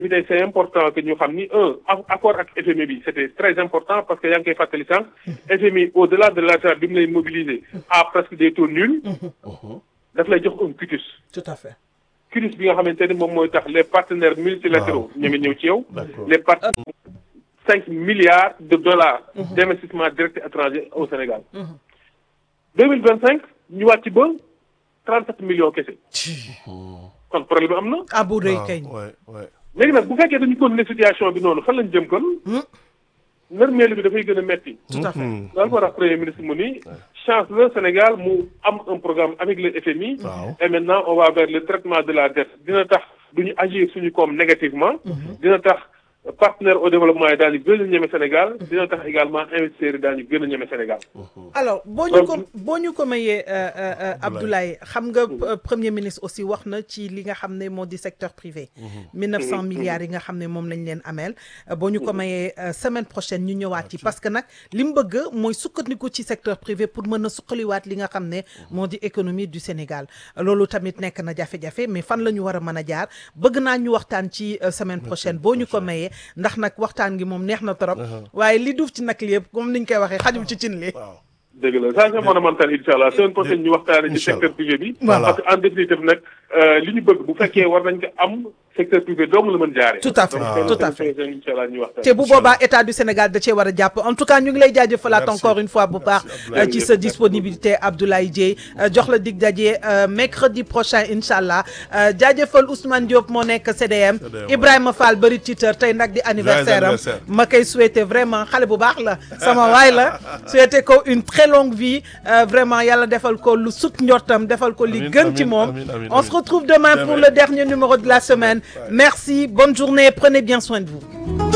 bi c'est important que ñu xam ni un accord ak FMI bi c'était très important parce que yaa ngi koy fàttali sànq FMI au-delà de l'argent bi mu lay mobiliser à presque des taux nuls daf lay jox un quitus tout à fait quitus bi nga xamante ni moom mooy tax les partenaires multilatéraux ñeme ñëw ci yow les partenaires cinq milliards de dollars d'investissement direct étranger au Sénégal deux mille vingt cinq ñu wàcc ba trente sept millions kese kon problème am na ah bu rëy kay léegi nag bu fekkee dañu continuer situation bi noonu fan lañ jëm kon nërmeelu bi dafay gën a metti tout à fait loolu moo tax premier ministre mu ni chance le Sénégal mu am un programme avec le FMI et maintenant on va vers le traitement de la dette dina tax duñu agir suñu koom négativement dina tax partenaire au développement yi daañu gën a ñeme Sénégal dina tax également investisseurs yi daañu gën a ñeme Sénégal alors boo ñu ko boo ñu ko mayee Abdoulaye xam nga premier ministre aussi wax na ci li nga xam ne moo di secteur privé mille neuf cent milliards yi nga xam ne moom lañ leen ameel boo ñu ko mayee semaine prochaine ñu ñëwaat ci parce que nag li mu bëgg mooy sukkandiku ci secteur privé pour mën a suqaliwaat li nga xam ne moo di économie du Sénégal loolu tamit nekk na jafe-jafe mais fan la ñu war a mën a jaar bëgg naa ñu waxtaan ci semaine prochaine boo ñu ko mayee ndax nag waxtaan gi moom neex na trop waaye li duuf ci nag li yëpp comme niñ koy waxee xajul ci cin li dëgg la ça c'est fondamental incha allah semaine prochaine ñu waxtaane ci secteur privé bi parce que en définitive nag li ñu bëgg bu fekkee war nañ ko am secteur privé doomu la mën jaare tout à fait tout à fait incha allah ñu waxtaan te bu boobaa état du Sénégal da cee war a jàpp en tout cas ñu ngi lay jaajëfalaat encore une fois bu baax ci sa disponibilité Abdoulaye Dieye jox la dig daje mercredi prochain incha allah jaajëfal Ousmane Diop moo nekk CDM Ibrahima Fall bëri titeur tey nag di anniversaire am ma koy souhaiter vraiment xale bu baax la sama waay la souhaiter ko une très longue vie vraiment yàlla defal ko lu sut njortam defal ko li gën ci moom on se retrouve demain pour le dernier numéro de la semaine merci bonne journée prenez bien soin de vous